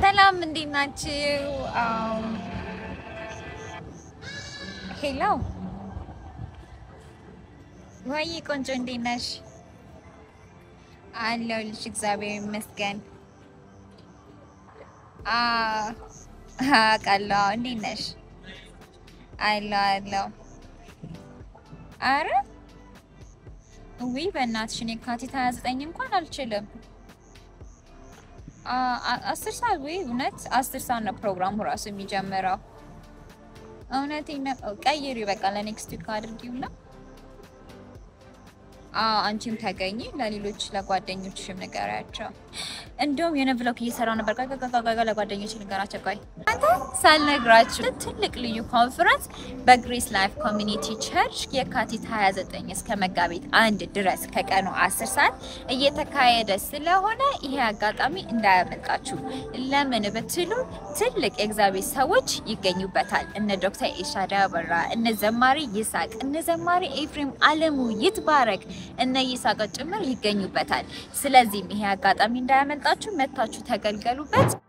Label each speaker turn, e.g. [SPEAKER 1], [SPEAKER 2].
[SPEAKER 1] ሰላም እንዴት ናችሁ? ሄሎ ወይ ቆንጆ እንዴት ነሽ? አለሁልሽ እግዚአብሔር ይመስገን። አውቃለሁ። እንዴት ነሽ? አለሁ አለሁ። አረ ውይ በእናትሽ እኔ የካቲት 29 እንኳን አልችልም። አስር ሰዓት ወይ እውነት አስር ሰዓት ነው ፕሮግራሙ ራሱ የሚጀምረው። እውነቴን ነው። ቀይሪ በቃ ለኔክስት ዊክ አድርጊው ነው። አንቺም ተገኝ ለሌሎች ለጓደኞችሽም ንገሪያቸው። እንዲሁም የሆነ ብሎክ እየሰራው ነበር። ቆይ ቆይ ቆይ ቆይ ለጓደኞች ንገራቸው። ቆይ አንተ ሳልነግራችሁ ትልቅ ልዩ ኮንፈረንስ በግሬስ ላይፍ ኮሚኒቲ ቸርች የካቲት 29 እስከ መጋቢት አንድ ድረስ ከቀኑ 10 ሰዓት እየተካሄደ ስለሆነ ይሄ አጋጣሚ እንዳያመልጣችሁ። ለምን ብትሉ ትልቅ የእግዚአብሔር ሰዎች ይገኙበታል። እነ ዶክተር ኤሻዳ አበራ፣ እነ ዘማሪ ይስሐቅ፣ እነ ዘማሪ ኤፍሬም አለሙ ይትባረክ እነ ይስሐቅ ጭምር ይገኙበታል። ስለዚህም ይሄ አጋጣሚ እንዳያመልጣችሁ መታችሁ ተገልገሉበት።